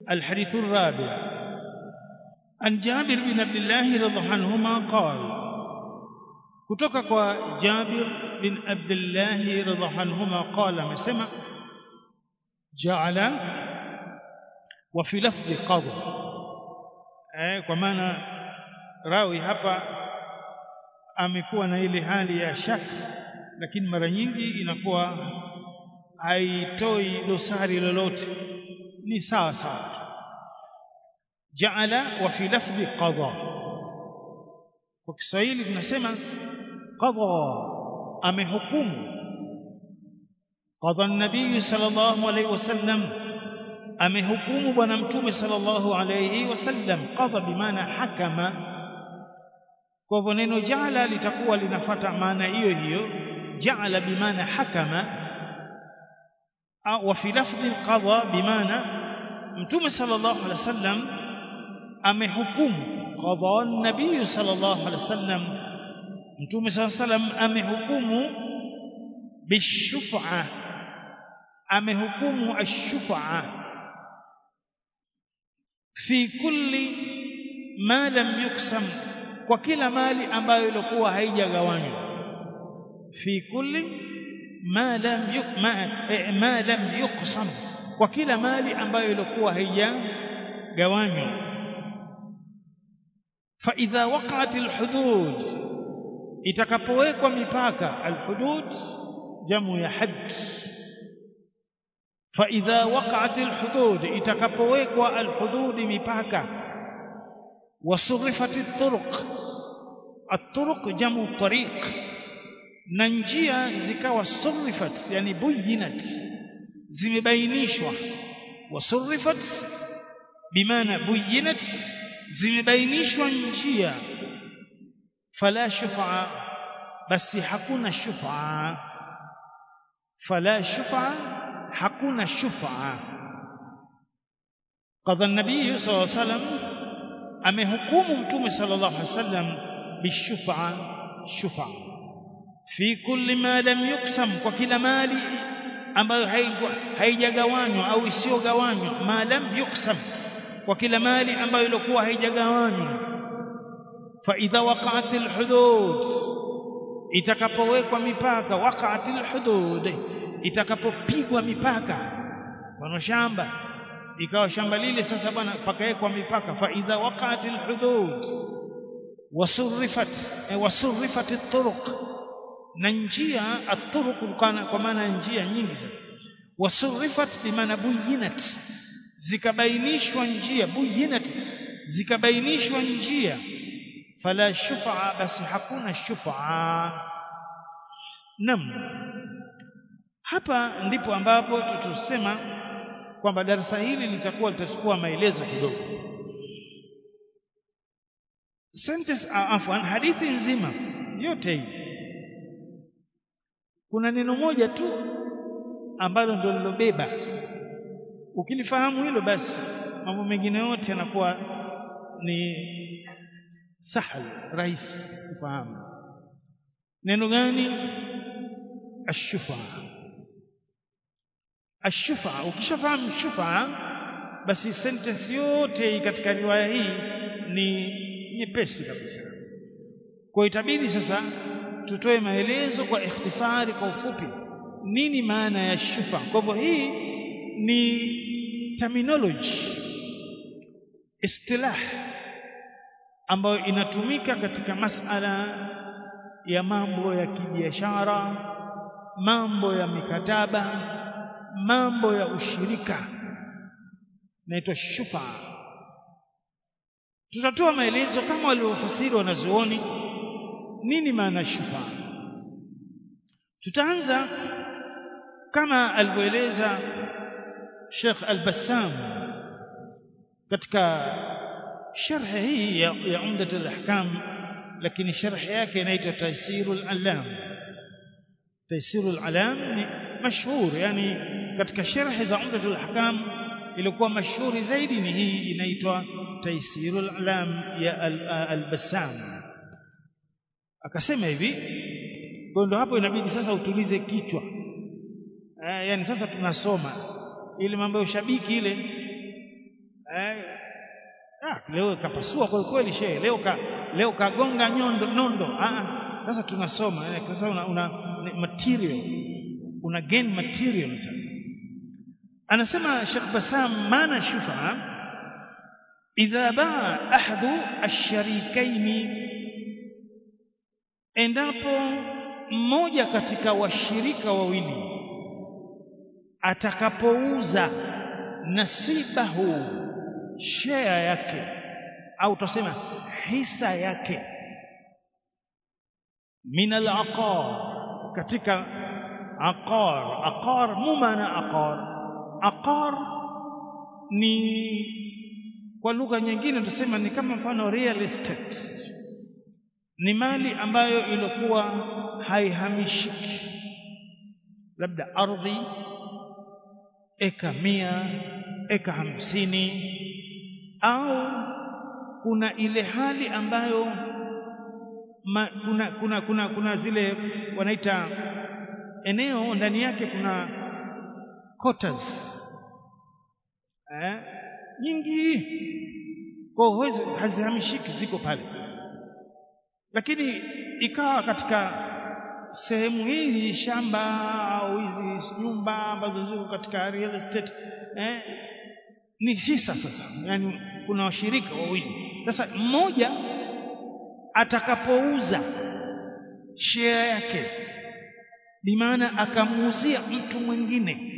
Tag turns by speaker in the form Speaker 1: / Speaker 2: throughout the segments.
Speaker 1: الحديث الرابع عن جابر بن عبد الله رضي الله عنهما قال kutoka kwa Jabir bin Abdullah radhiallahu anhuma qala amesema ja'ala wa fi lafdhi qadha eh kwa maana rawi hapa amekuwa na ile hali ya shaka lakini mara nyingi inakuwa haitoi dosari lolote ni sawa sawa ja'ala wa fi lafdhi qadha kwa Kiswahili tunasema qadha amehukumu qadha an-nabii sallallahu alayhi wasallam amehukumu bwana mtume sallallahu alayhi wasallam qadha bimaana hakama kwa hivyo neno jaala litakuwa linafata maana hiyo hiyo jaala bimaana hakama wa fi lafdhi qadha bimaana mtume sallallahu alayhi wasallam amehukumu qadha an-nabii sallallahu alayhi wasallam mtume sallallahu alayhi wasallam amehukumu bishufa amehukumu ash-shufa fi kulli ma lam yuksam kwa kila mali ambayo ilikuwa haijagawanywa fi kulli ma lam yuk, ma, eh, ma lam yuqsam kwa kila mali ambayo ilikuwa haijagawanywa fa idha waqa'at alhudud itakapowekwa mipaka alhudud jamu ya hadd fa idha waqa'at alhudud itakapowekwa alhudud mipaka وصرفت الطرق الطرق جمع طريق na njia zikawa surifat yani buyinat zimebainishwa wasurifat bimaana buyinat zimebainishwa njia fala shufa basi hakuna shufa fala shufa hakuna shufa qadha an-nabiy sallallahu alayhi wasallam amehukumu mtume sallallahu alaihi wasallam bishufa shufa fi kulli ma lam yuksam kwa kila mali ambayo haijagawanywa au isiyogawanywa ma lam yuksam kwa kila mali ambayo ilikuwa haijagawanywa fa idha waqa'at alhudud itakapowekwa mipaka waqa'at alhudud itakapopigwa mipaka kwa shamba ikawa shamba lile sasa bwana pakawekwa mipaka fa idha waqa'at alhudud wasurrifat wasurrifat at-turuq na njia at-turuq kwa maana njia nyingi sasa wasurrifat bimaana buyinat zikabainishwa njia buyinat zikabainishwa njia fala shufa basi hakuna shufa nam hapa ndipo ambapo tutusema kwamba darasa hili litakuwa litachukua maelezo kidogo sentence afwan hadithi nzima yote hii kuna neno moja tu ambalo ndio lilobeba ukilifahamu hilo basi mambo mengine yote yanakuwa ni sahal rahisi kufahamu neno gani ashufa ashufa ukishafahamu shufa basi sentence yote katika riwaya hii ni nyepesi kabisa kwa itabidi sasa tutoe maelezo kwa ikhtisari kwa ufupi nini maana ya shufa kwa hivyo hii ni terminology istilah ambayo inatumika katika masala ya mambo ya kibiashara mambo ya mikataba mambo ya ushirika naitwa shufa tutatoa maelezo kama waliofasiri wanazuoni nini maana shufa tutaanza kama alivyoeleza Sheikh Al-Bassam katika sharh hii ya, ya Umdat al-Ahkam lakini sharh yake inaitwa Taysirul Alam Taysirul Alam ni mashhur yani katika sharh za Umdatul Ahkam ilikuwa mashuhuri zaidi ni hii inaitwa Taysirul Alam ya Al-Bassam akasema hivi kwa ndio hapo inabidi sasa utulize kichwa eh, yani sasa tunasoma ile mambo ya ushabiki ile eh, ah, leo kapasua kwa kweli shehe leo ka, leo kagonga nyondo nondo ah sasa tunasoma eh, sasa una, una material una gain material sasa anasema Sheikh Basam maana shufa idha baa ahadu ash-sharikaini endapo mmoja katika washirika wawili atakapouza nasibahu share yake au tusema hisa yake min al-aqar katika aqar aqar mumana aqar aqar ni kwa lugha nyingine tusema ni kama mfano real estate ni mali ambayo ilikuwa haihamishiki labda ardhi eka mia eka hamsini au kuna ile hali ambayo ma, kuna, kuna, kuna, kuna zile wanaita eneo ndani yake kuna quarters eh, nyingi kwa huwezi hazihamishiki ziko pale lakini ikawa katika sehemu hii shamba au hizi nyumba ambazo ziko katika real estate eh, ni hisa sasa yani kuna washirika wawili sasa mmoja atakapouza share yake bimaana akamuuzia mtu mwingine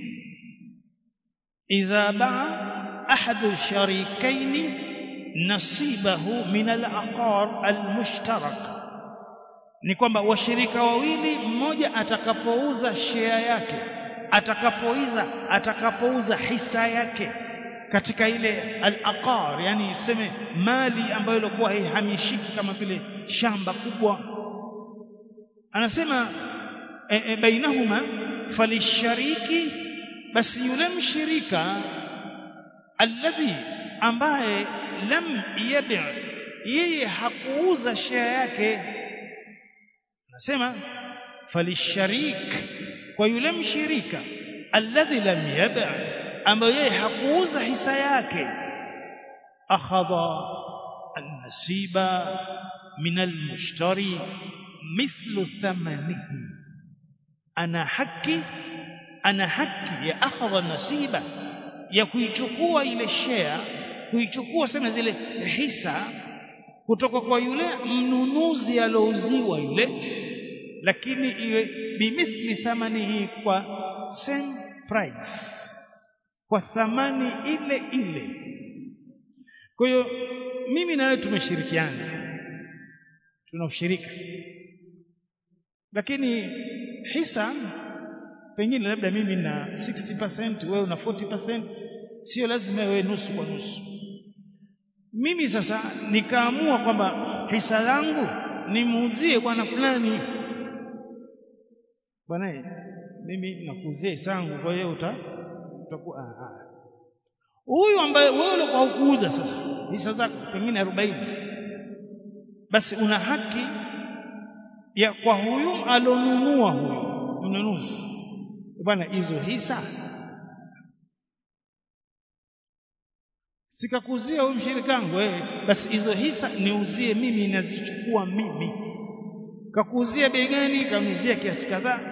Speaker 1: idha baa ahadu sharikaini nasibahu min al-aqar al-mushtarak ni kwamba washirika wawili mmoja atakapouza share yake atakapouza atakapouza hisa yake katika ile al-aqar yani tuseme mali ambayo ilikuwa haihamishiki kama vile shamba kubwa anasema e, e, bainahuma falishariki basi yule mshirika alladhi ambaye lam yabi yeye hakuuza share yake anasema falisharik kwa yule mshirika alladhi lam yabi ambaye yeye hakuuza hisa yake akhadha an-nasiba min al-mushtari mithlu thamanihi ana haki ana haki ya akhadha nasiba ya kuichukua ile share kuichukua sema zile hisa kutoka kwa yule mnunuzi alouziwa yule lakini iwe bimithli thamanihi kwa same price kwa thamani ile ile kwa hiyo mimi na wewe tumeshirikiana tuna ushirika lakini hisa pengine labda mimi na 60% wewe una 40% sio lazima wewe nusu kwa nusu mimi sasa nikaamua kwamba hisa yangu nimuuzie bwana fulani bwana mimi nakuuzia hisa yangu kwa hiyo uta utakuwa huyu ambaye wewe ulikuwa hukuuza sasa hisa zako pengine 40 basi una haki ya kwa huyu alonunua huyu mnunuzi bwana hizo hisa sikakuzia huyu mshirikangu wewe basi hizo hisa niuzie mimi nazichukua mimi kakuuzia bei gani kamuuzia kiasi kadhaa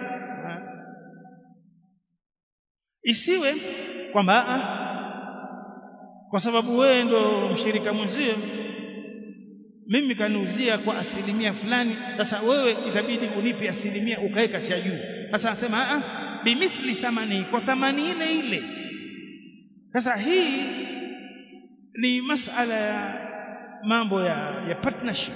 Speaker 1: isiwe kwamba kwa sababu wewe ndo mshirika mwenzio mimi kaniuzia kwa asilimia fulani sasa wewe itabidi unipe asilimia ukaweka cha juu sasa anasema a bimithli thamani kwa thamani ile ile sasa hii ni masala ya mambo ya, ya partnership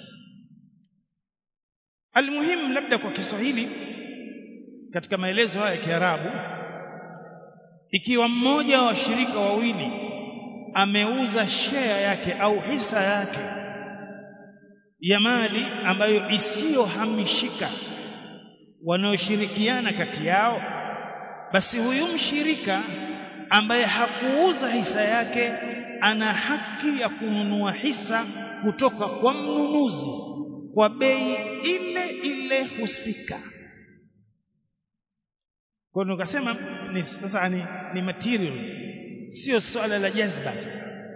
Speaker 1: almuhimu labda kwa Kiswahili katika maelezo haya ya Kiarabu ikiwa mmoja wa washirika wawili ameuza share yake au hisa yake ya mali ambayo isiyohamishika wanaoshirikiana kati yao basi huyu mshirika ambaye hakuuza hisa yake ana haki ya kununua hisa kutoka kwa mnunuzi kwa bei ile ile husika kwa hiyo nikasema ni sasa ni, ni material sio swala la jazba sasa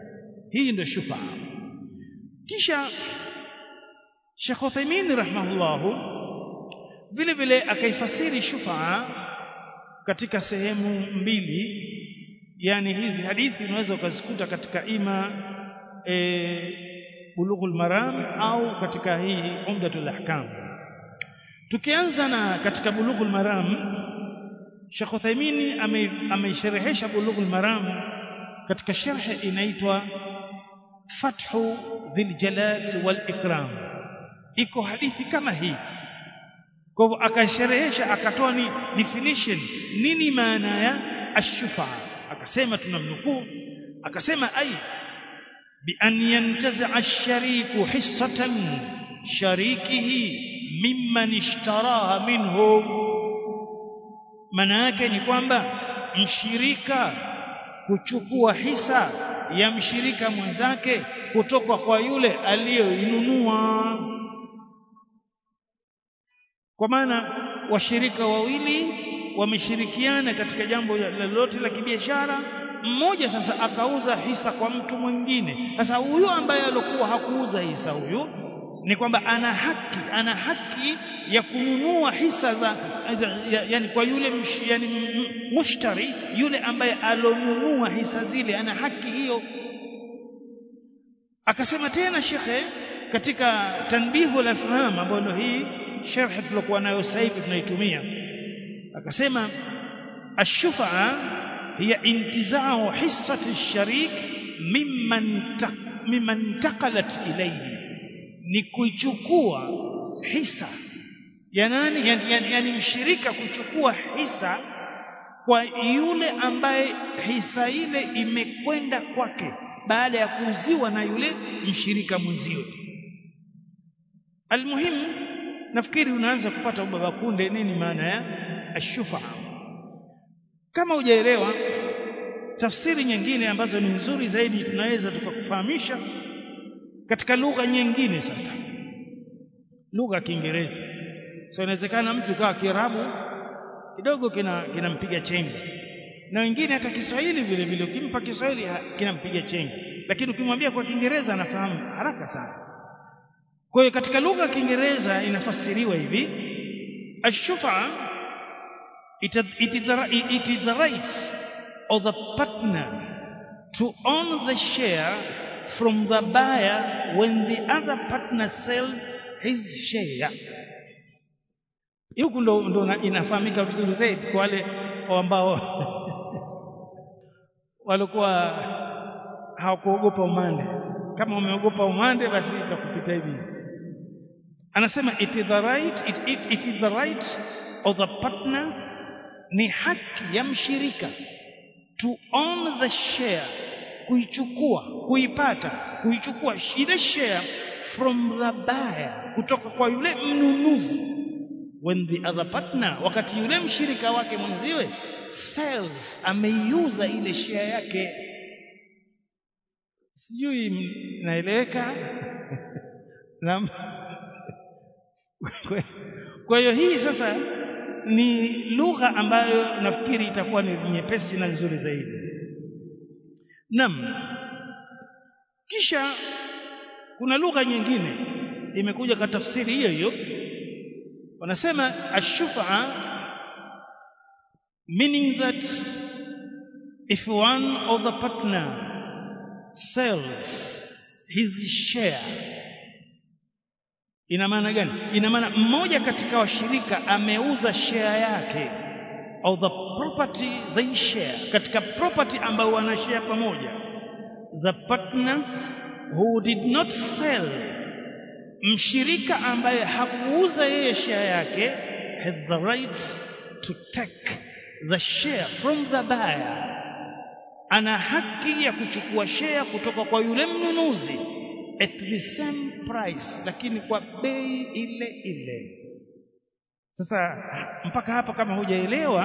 Speaker 1: hii ndio shufa kisha Sheikh Uthaymeen rahimahullahu vile vile akaifasiri shufa katika sehemu mbili yani hizi hadithi unaweza ukazikuta katika ima e, bulughul maram au katika hii umdatul ahkam tukianza na katika bulughul maram Sheikh Uthaymeen ameisherehesha bulughul maram katika sharh inaitwa Fathu Dhil Jalal wal Ikram iko hadithi kama hii kwa hivyo akasherehesha akatoa ni definition nini maana ya ashufa akasema tunamnukuu akasema ai bi an yantaza ash-shariku hissatan sharikihi mimman ishtaraha minhu maana yake ni kwamba mshirika kuchukua hisa ya mshirika mwenzake kutoka kwa yule aliyoinunua kwa maana washirika wawili wameshirikiana katika jambo lolote la kibiashara mmoja sasa akauza hisa kwa mtu mwingine sasa huyo ambaye alikuwa hakuuza hisa huyo ni kwamba ana haki ana haki ya kununua hisa za, za ya, yani kwa yule msh, yani mushtari yule ambaye alonunua hisa zile ana haki hiyo akasema tena shekhe katika tanbihu la faham ambayo hii sharh tulikuwa nayo sasa hivi tunaitumia akasema ashufa hiya intizau hissati ash-sharik mimman mimman taqalat ilayhi ni kuichukua hisa ya nani yani, yani, yani mshirika kuchukua hisa kwa yule ambaye hisa ile imekwenda kwake baada ya kuuziwa na yule mshirika mwenziwe almuhimu nafikiri unaanza kupata ubaba kunde nini maana ya ashufa kama hujaelewa tafsiri nyingine ambazo ni nzuri zaidi tunaweza tukakufahamisha katika lugha nyingine sasa lugha ya Kiingereza so inawezekana mtu kwa Kiarabu kidogo kina kinampiga chenga na wengine hata Kiswahili vile vile ukimpa Kiswahili kinampiga chenga lakini ukimwambia kwa Kiingereza anafahamu haraka sana kwa hiyo katika lugha ya Kiingereza inafasiriwa hivi ashufa it, it, is the, it is the right of the partner to own the share from the buyer when the other partner sells his share huku ndo, ndo inafahamika vizuri zaidi kwa wale ambao walikuwa hawakuogopa umande kama umeogopa umande basi itakupita hivi anasema it is the right it, it, it is the right of the partner ni haki ya mshirika to own the share kuichukua kuipata kuichukua ile share from the buyer kutoka kwa yule mnunuzi when the other partner wakati yule mshirika wake mwenziwe sells ameiuza ile share yake sijui naeleweka na kwa hiyo hii sasa ni lugha ambayo nafikiri itakuwa ni nyepesi na nzuri zaidi Naam. Kisha kuna lugha nyingine imekuja kwa tafsiri hiyo hiyo. Wanasema ashufa meaning that if one of the partner sells his share ina maana gani? Ina maana mmoja katika washirika ameuza share yake of the property they share katika property ambayo wana share pamoja the partner who did not sell mshirika ambaye hakuuza yeye share yake had the right to take the share from the buyer ana haki ya kuchukua share kutoka kwa yule mnunuzi at the same price lakini kwa bei ile ile sasa mpaka hapa kama hujaelewa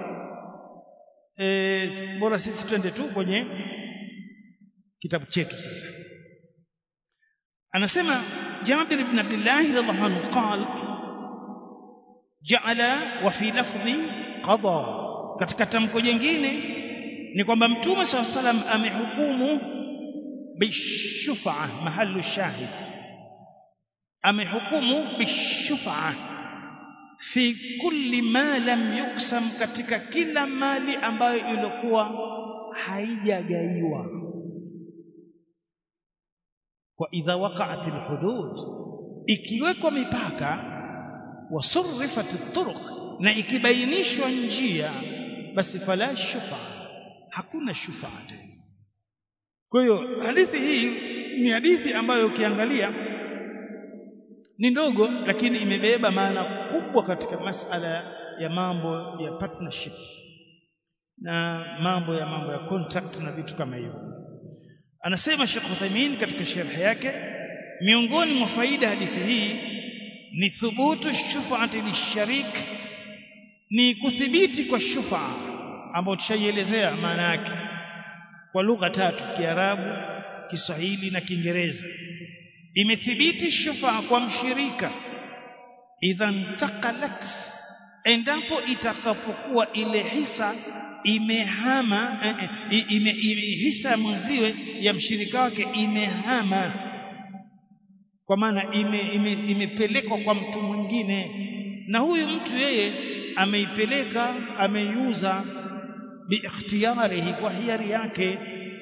Speaker 1: e, bora sisi twende tu kwenye kitabu chetu sasa anasema Jabir ibn Abdullah radhiallahu anhu qal ja'ala wa fi lafdhi qada katika tamko jingine ni kwamba mtume SAW salam amehukumu bishufa mahalu shahid amehukumu bishufa fi kulli ma lam yuksam katika kila mali ambayo ilikuwa haijagaiwa wa idha waqa'at alhudud ikiwekwa mipaka wasurrifat turuq na ikibainishwa njia basi fala shufa hakuna shufa tena kwa hiyo hadithi hii ni hadithi ambayo ukiangalia ni ndogo lakini imebeba maana kubwa katika masala ya mambo ya partnership na mambo ya mambo ya contract na vitu kama hivyo anasema Sheikh Uthaymeen katika sharhi yake miongoni mwa faida hadithi hii ni thubutu shufaati lisharik ni kuthibiti kwa shufa ambayo tushaielezea maana yake kwa lugha tatu Kiarabu Kiswahili na Kiingereza imethibiti shufa kwa mshirika idha ntaqalat endapo itakapokuwa ile hisa imehama eh, ime, ime, hisa mwenziwe ya mshirika wake imehama kwa maana ime, ime, imepelekwa kwa mtu mwingine na huyu mtu yeye ameipeleka ameiuza biikhtiyarihi kwa hiari yake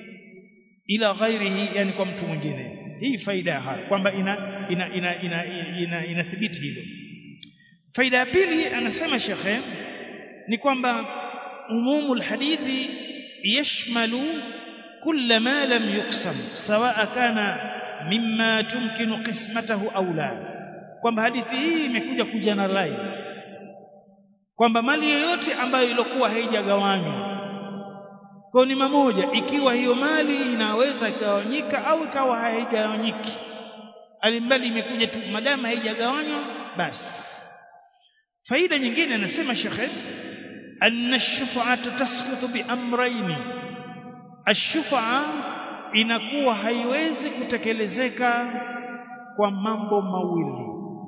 Speaker 1: ila ghairihi yani kwa mtu mwingine hii faida ya haya kwamba ina ina ina ina, ina, inathibiti hilo faida ya pili anasema shekhe ni kwamba umumu alhadithi yashmalu kulla ma lam yuqsam sawa kana mimma tumkinu qismatahu au la kwamba hadithi hii imekuja kugeneralize kwamba mali yoyote ambayo ilikuwa haijagawanywa kwa ni mamoja ikiwa hiyo mali inaweza ikagawanyika au ikawa haigawanyiki alimbali imekuja tu madama haijagawanywa basi faida nyingine anasema shekhe anna ash-shuf'ata tasqutu bi amrayn ash-shuf'a inakuwa haiwezi kutekelezeka kwa mambo mawili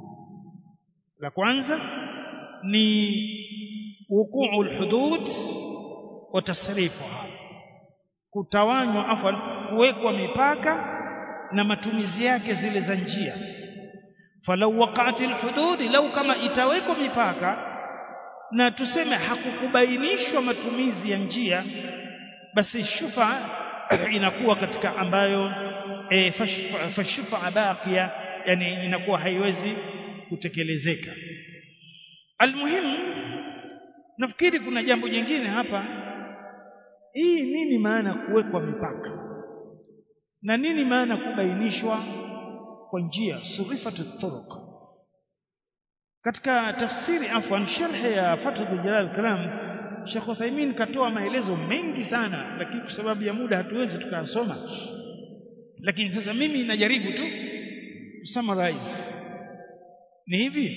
Speaker 1: la kwanza ni wukuu al-hudud wa tasrifuha kutawanywa afwan kuwekwa mipaka na matumizi yake zile za njia falau waqa'atil hudud lau kama itawekwa mipaka na tuseme hakukubainishwa matumizi ya njia basi shufa inakuwa katika ambayo e, fashufa baqiya yani inakuwa haiwezi kutekelezeka almuhimu nafikiri kuna jambo jingine hapa hii nini maana kuwekwa mipaka na nini maana kubainishwa kwa njia surifat turuq katika tafsiri afwan sharh ya Fathul Jalal Kalam Sheikh Uthaymeen katoa maelezo mengi sana lakini kwa sababu ya muda hatuwezi tukasoma lakini sasa mimi najaribu tu summarize ni hivi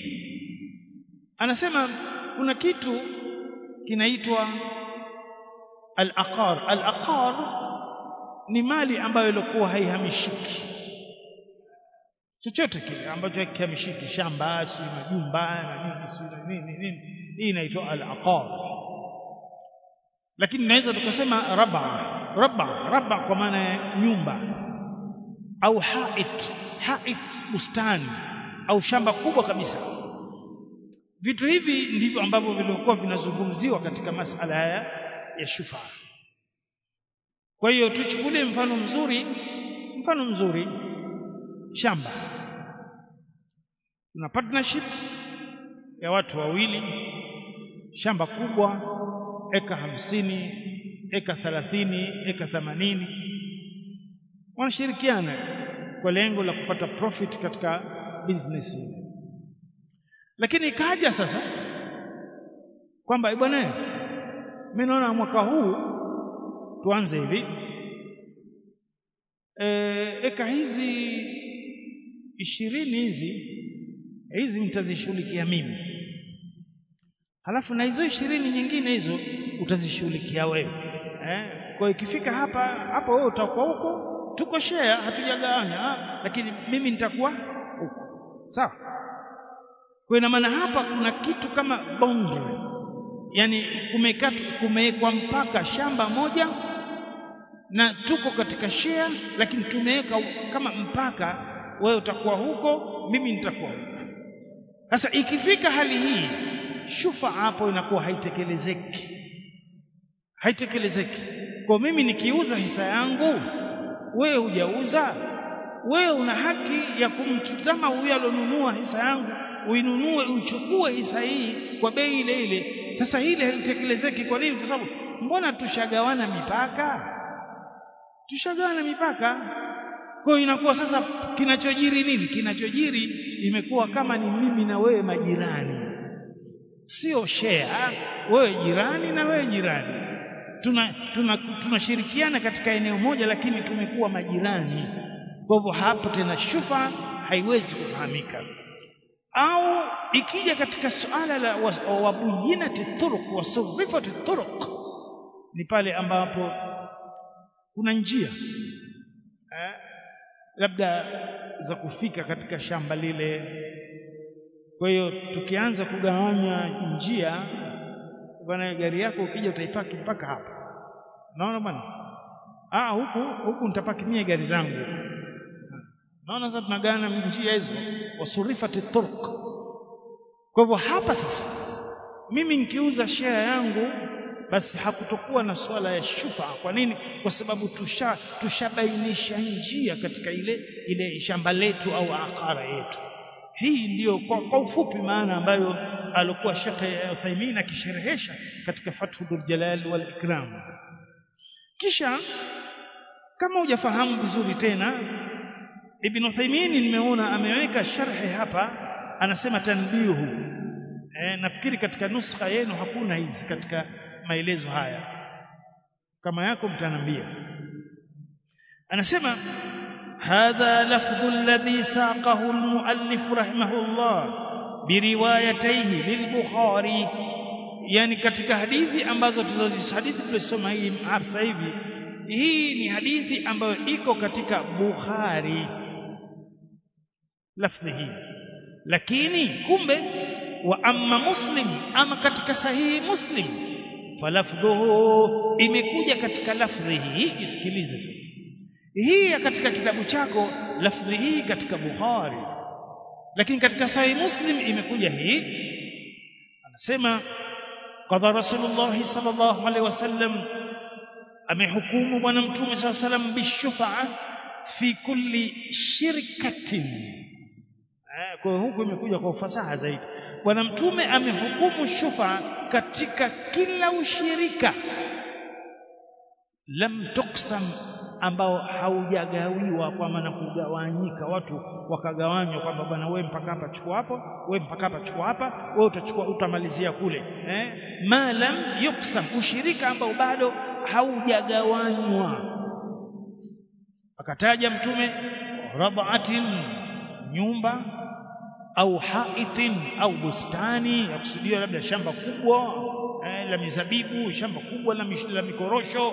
Speaker 1: anasema kuna kitu kinaitwa al-aqar al-aqar ni mali ambayo ilikuwa haihamishiki chochote kile ambacho hakihamishiki shamba si majumba na nini si nini nini hii inaitwa al-aqar lakini naweza tukasema raba raba raba kwa maana ya nyumba au hait hait bustani au shamba kubwa kabisa vitu hivi ndivyo ambavyo vilikuwa vinazungumziwa katika masala haya ya shufa kwa hiyo tuchukulie mfano mzuri mfano mzuri shamba tuna partnership ya watu wawili shamba kubwa eka hamsini eka thalathini eka themanini wanashirikiana kwa lengo la kupata profit katika business ile lakini ikaja sasa kwamba bwana mimi naona mwaka huu tuanze hivi e, eka hizi ishirini hizi hizi mtazishughulikia mimi halafu na hizo ishirini nyingine hizo utazishughulikia wewe eh? kwa ikifika hapa hapa wewe utakuwa huko tuko share hatujagawanya lakini mimi nitakuwa huko sawa kwa ina maana hapa kuna kitu kama boundary yani kumekatwa kumewekwa mpaka shamba moja na tuko katika share lakini tumeweka kama mpaka wewe utakuwa huko mimi nitakuwa huko sasa ikifika hali hii shufa hapo inakuwa haitekelezeki haitekelezeki kwa mimi nikiuza hisa yangu wewe hujauza wewe una haki ya kumtazama huyo alionunua hisa yangu uinunue uchukue hisa hii kwa bei ile ile sasa hili halitekelezeki kwa nini kwa sababu mbona tushagawana mipaka tushagawana mipaka kwa hiyo inakuwa sasa kinachojiri nini kinachojiri imekuwa kama ni mimi na wewe majirani sio share wewe jirani na wewe jirani tuna tunashirikiana tuna katika eneo moja lakini tumekuwa majirani kwa hivyo hapo tena shufa haiwezi kufahamika au ikija katika suala la wabuyinati turuq wasurifati turuq ni pale ambapo kuna njia eh, labda za kufika katika shamba lile kwa hiyo tukianza kugawanya njia bwana gari yako ukija utaipaki mpaka hapa naona bwana ah huku huku nitapaki mie gari zangu naona sasa tunagawana njia hizo wasurifati turuq kwa hivyo hapa sasa mimi nikiuza share yangu basi hakutokuwa na swala ya shufa kwa nini kwa sababu tusha tushabainisha njia katika ile ile shamba letu au akara yetu hii ndiyo kwa, kwa ufupi maana ambayo alikuwa Sheikh Uthaymeen akisherehesha katika Fathu Dhul Jalal wal Ikram kisha kama hujafahamu vizuri tena Ibn Uthaymeen nimeona ameweka sharhi hapa anasema tanbihu e, nafikiri katika nuskha yenu hakuna hizi katika maelezo haya kama yako mtanambia anasema hadha lafdhu alladhi saqahu almuallif rahimahullah biriwayatayhi lilbukhari yani katika hadithi ambazo hadithi tulisoma hii sasa hivi hii ni hadithi ambayo iko katika Bukhari lafdhi hii lakini kumbe wa amma muslim ama katika sahihi muslim falafdhuhu imekuja katika lafdhi hii isikilize sasa hii katika kitabu chako lafdhi hii katika Bukhari lakini katika sahihi muslim imekuja hii anasema qadha rasulullah sallallahu alaihi wasallam amehukumu bwana mtume sallallahu alaihi wasallam bishufa'a fi kulli shirkatin kwa hiyo huku imekuja kwa ufasaha zaidi bwana mtume amehukumu shufa katika kila ushirika lam tuksam ambao haujagawiwa kwa maana kugawanyika watu wakagawanywa kwamba bwana wewe mpaka hapa chukua hapo wewe mpaka hapa chukua hapa wewe utachukua utamalizia kule eh ma lam yuksam ushirika ambao bado haujagawanywa akataja mtume rabatin nyumba au haitin au bustani yakusudiwa labda shamba kubwa eh, la mizabibu shamba kubwa la, mish, la mikorosho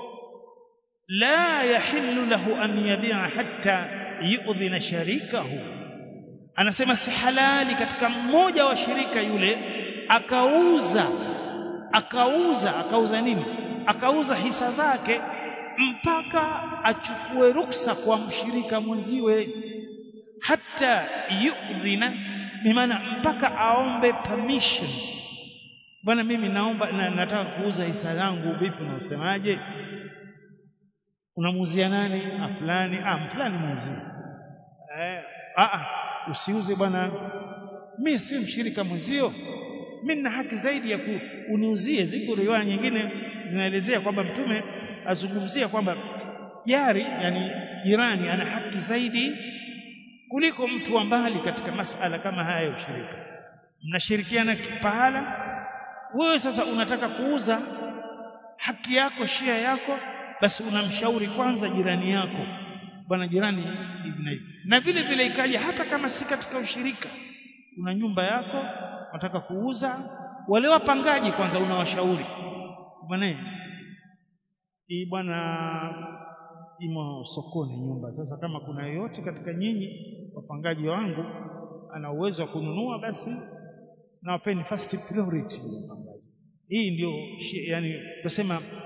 Speaker 1: la yahillu lahu an yabi'a hatta yu'dhina sharikahu anasema si halali katika mmoja wa shirika yule akauza akauza akauza nini akauza hisa zake mpaka achukue ruksa kwa mshirika mwenziwe hata yu'dhina bimaana mpaka aombe permission bwana mimi naomba na, nataka kuuza hisa yangu vipi unasemaje unamuuzia nani ah fulani ah fulani muuzie eh ah usiuze bwana mimi si mshirika mwenzio mimi nina haki zaidi ya kuniuzie ziko riwaya nyingine zinaelezea kwamba mtume azungumzia kwamba jari yani jirani ana haki zaidi kuliko mtu wa mbali katika masala kama haya ya ushirika mnashirikiana pahala wewe sasa unataka kuuza haki yako shia yako basi unamshauri kwanza jirani yako bwana jirani hivi na hivi na vile vile ikaja hata kama si katika ushirika una nyumba yako unataka kuuza wale wapangaji kwanza unawashauri bwana hii bwana imo sokoni nyumba sasa kama kuna yoyote katika nyinyi wapangaji wangu ana uwezo wa kununua basi nawapeni first priority hii ndio yani tunasema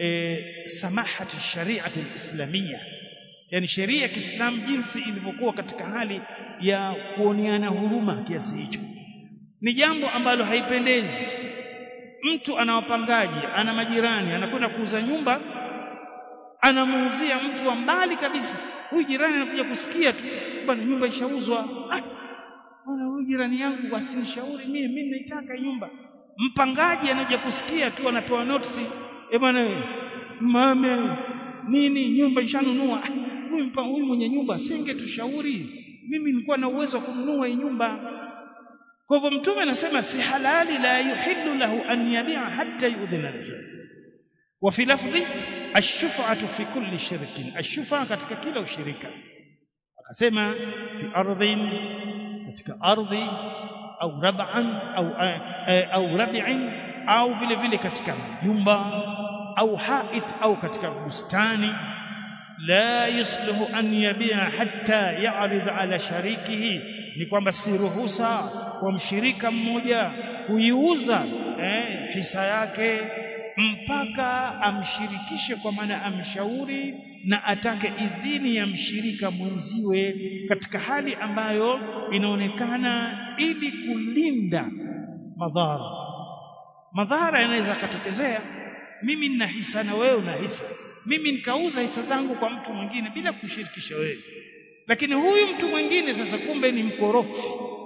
Speaker 1: e, samahati shariati alislamia yani sheria ya Kiislamu jinsi ilivyokuwa katika hali ya kuoneana huruma kiasi hicho ni jambo ambalo haipendezi mtu ana wapangaji ana majirani anakwenda kuuza nyumba anamuuzia mtu wa mbali kabisa huyu jirani anakuja kusikia tu bwana nyumba ishauzwa ah bwana huyu jirani yangu asinishauri mimi mimi naitaka nyumba mpangaji anakuja kusikia tu anapewa notice eh bwana mame nini nyumba ishanunua huyu mpa huyu mwenye nyumba singetushauri mimi nilikuwa na uwezo wa kununua hii nyumba kwa hivyo mtume anasema si halali la yuhillu lahu an yabi'a hatta yu'dhina lahu wa fi lafdhi ash-shuf'atu fi kulli shirkin ash-shuf'a katika kila ushirika akasema fi ardhin katika ardhi au rab'an au au rab'in au vile vile katika nyumba au hait au katika bustani la yusluhu an yabi'a hatta ya'rid ala sharikihi ni kwamba si ruhusa kwa mshirika mmoja kuiuza eh, hisa yake mpaka amshirikishe kwa maana amshauri na atake idhini ya mshirika mwenziwe katika hali ambayo inaonekana ili kulinda madhara madhara yanaweza katokezea mimi nina hisa na wewe una hisa mimi nikauza hisa zangu kwa mtu mwingine bila kushirikisha wewe lakini huyu mtu mwingine sasa kumbe ni mkorofi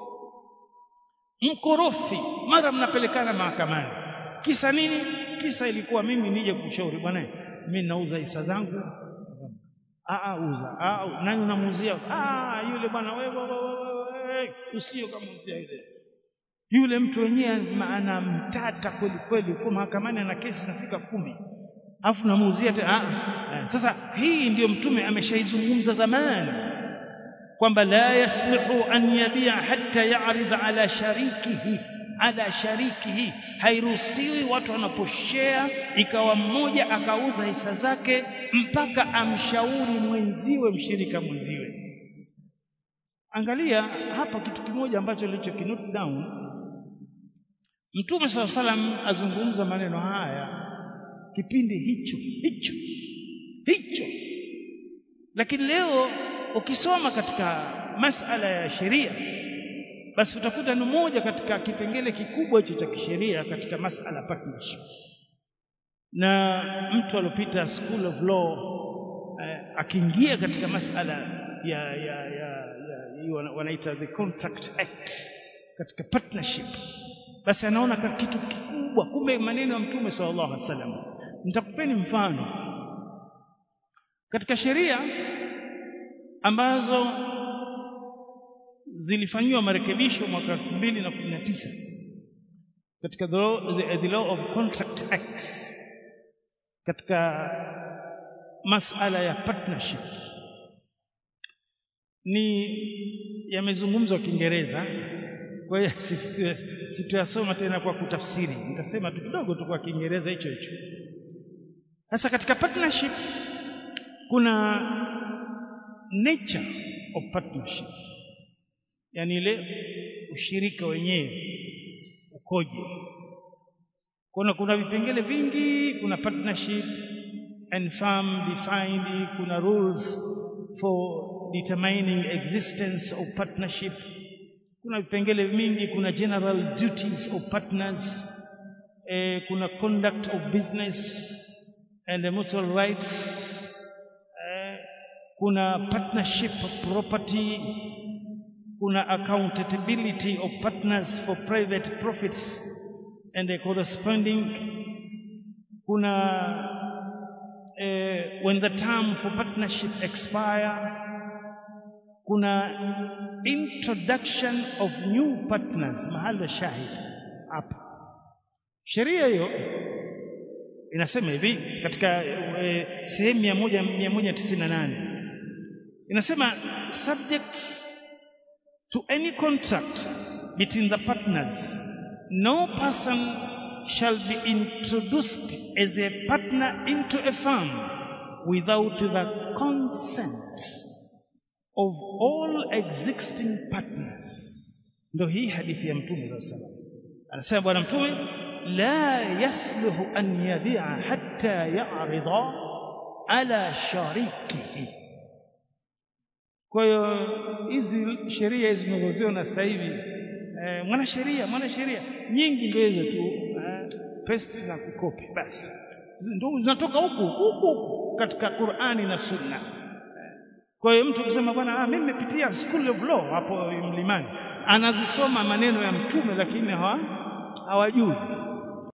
Speaker 1: mkorofi mara mnapelekana mahakamani kisa nini kisa ilikuwa mimi nije kushauri bwana mimi nauza hisa zangu a uza a nani unamuuzia ah yule bwana wewe wewe usio kamuuzia yule yule mtu wenyewe maana mtata kweli kweli kwa mahakamani ana kesi zinafika kumi afu namuuzia tena sasa hii ndiyo mtume ameshaizungumza zamani kwamba la yaslihu an yabia hatta ya'rid ala sharikihi ala sharikihi hairuhusiwi watu wanaposhare ikawa mmoja akauza hisa zake mpaka amshauri mwenziwe mshirika mwenziwe angalia hapa kitu kimoja ambacho nilicho kinote down mtume saw salam azungumza maneno haya kipindi hicho hicho hicho lakini leo ukisoma katika masala ya sheria basi utakuta ni moja katika kipengele kikubwa hicho cha kisheria katika masala partnership na mtu alopita school of law eh, akiingia katika masala ya ya ya, ya wanaita the contract act katika partnership basi anaona kitu kikubwa kumbe maneno ya mtume sallallahu alaihi wasallam nitakupeni mfano katika sheria ambazo zilifanyiwa marekebisho mwaka 2019 katika the law, the, the law of contract act katika masala ya partnership ni yamezungumzwa Kiingereza kwa hiyo situyasoma tena kwa kutafsiri nitasema tu kidogo tu kwa Kiingereza hicho hicho sasa katika partnership kuna nature of partnership yani ile ushirika wenyewe ukoje kuna kuna vipengele vingi kuna partnership and firm defined kuna rules for determining existence of partnership kuna vipengele vingi kuna general duties of partners eh, kuna conduct of business and the mutual rights eh, kuna partnership of property kuna accountability of partners for private profits and the corresponding kuna eh, when the term for partnership expire kuna introduction of new partners mahala shahid hapa sheria hiyo inasema hivi katika e, sehemu ya moja mia moja tisini na nane inasema subject to any contract between the partners no person shall be introduced as a partner into a firm without the consent of all existing partners ndio hii hadithi ya mtume sallallahu alaihi wasallam anasema bwana mtume la yasluhu an yabi'a hatta ya'rida ala sharikihi kwa hiyo hizi sheria hizi tunazoziona sasa hivi eh, mwanasheria mwanasheria nyingi ndio hizo tu eh, paste na kukopi basi ndio zinatoka huku huku huku katika Qur'ani na Sunna kwa hiyo mtu kusema bwana ah, mimi nimepitia school of law hapo mlimani anazisoma maneno ya mtume lakini hawa hawajui